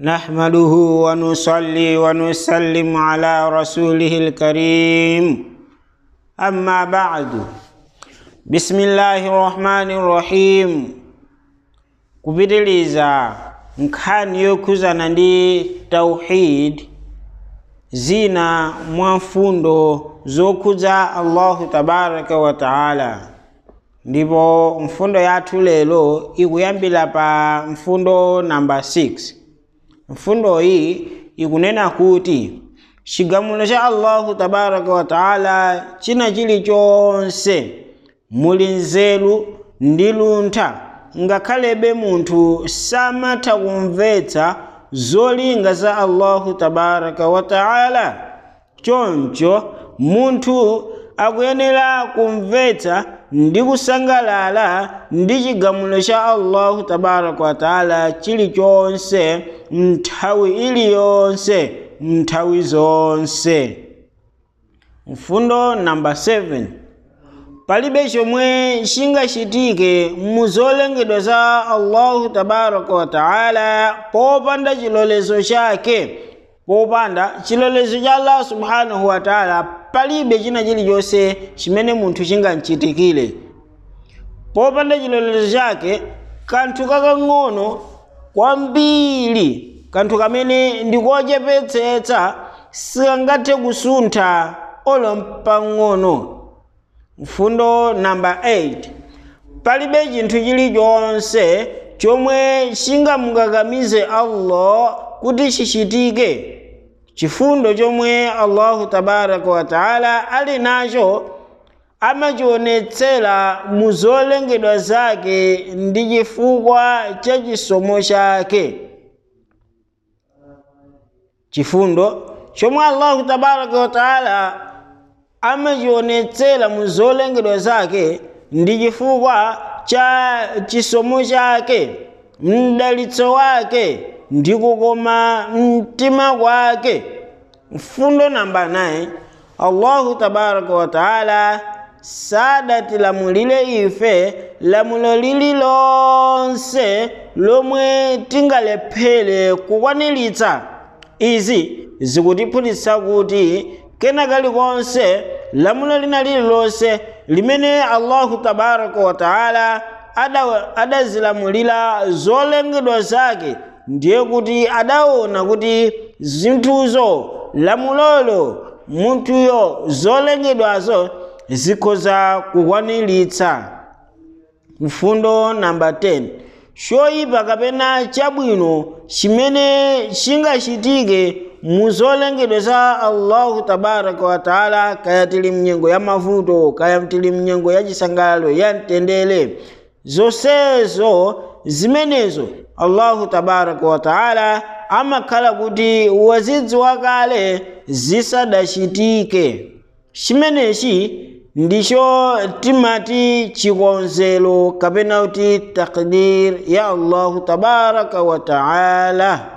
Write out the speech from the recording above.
نحمده ونصلي ونسلم على رسوله الكريم أما بعد بسم الله الرحمن الرحيم kupitiliza nkhani yokhuzana ndi tauhid zina mwa mfundo zokhudza allahu tabaraka wa taala ndipo mfundo yathu lero ikuyambira pa mfundo namba 6 mfundo iyi ikunena kuti chigamulo cha allahu tabaraka wa taala china chilichonse muli nzeru ndi luntha ngakhalebe munthu samatha kumvetsa zolinga za allahu tabaraka wa taala choncho munthu akuyenera kumvetsa ndi kusangalala ndi chigamulo cha allahu tabaraka wa taala chilichonse nthawi iliyonse nthawi zonse mfundo namba 7 palibe chomwe chingachitike mu zolengedwa za allahu tabaraka wa taala popanda chilolezo chake popanda chilolezo cha allah subhanahu wa taala palibe china chilichonse chimene munthu chingamchitikire popanda chilolezo chake kanthu kakang'ono kwambiri kanthu kamene ndikochepetsetsa sikangathe kusuntha olo mpang'ono mfundo namba 8 palibe chinthu chilichonse chomwe chingamukakamize allah kuti chichitike chifundo chomwe allahu tabaraka wa taala ali nacho amachionetsera mu zolengedwa zake ndi chifukwa cha chisomo chake chifundo chomwe allahu tabaraka wa taala amachionetsera mu zolengedwa zake ndi chifukwa cha chisomo chake mdalitso wake ndi kukoma mtima kwake mfundo namba 9 allahu tabaraka wa taala sadatilamulire ife lamulo lililonse lomwe tingalephere kukwaniritsa izi zikutiphunzitsa kuti kena kalikonse lamulo lina lililonse limene allahu tabaraka wa taala adazilamulira ada zolengedwa zake ndiye kuti adaona kuti zinthuzo lamulolo munthuyo zolengedwazo zikhoza kukwaniritsa mfundo namba 10 choyipa kapena chabwino chimene chingachitike mu zolengedwa za allahu tabaraka wa taala kaya tili mnyengo ya mavuto kaya tili mnyengo ya chisangalalo ya mtendere zonsezo zimenezo allahu tabaraka wa taala amakhala kuti wazidziwa kale zisadachitike chimenechi ndicho timati chikonzero kapena kuti takdir ya allahu tabaraka wa taala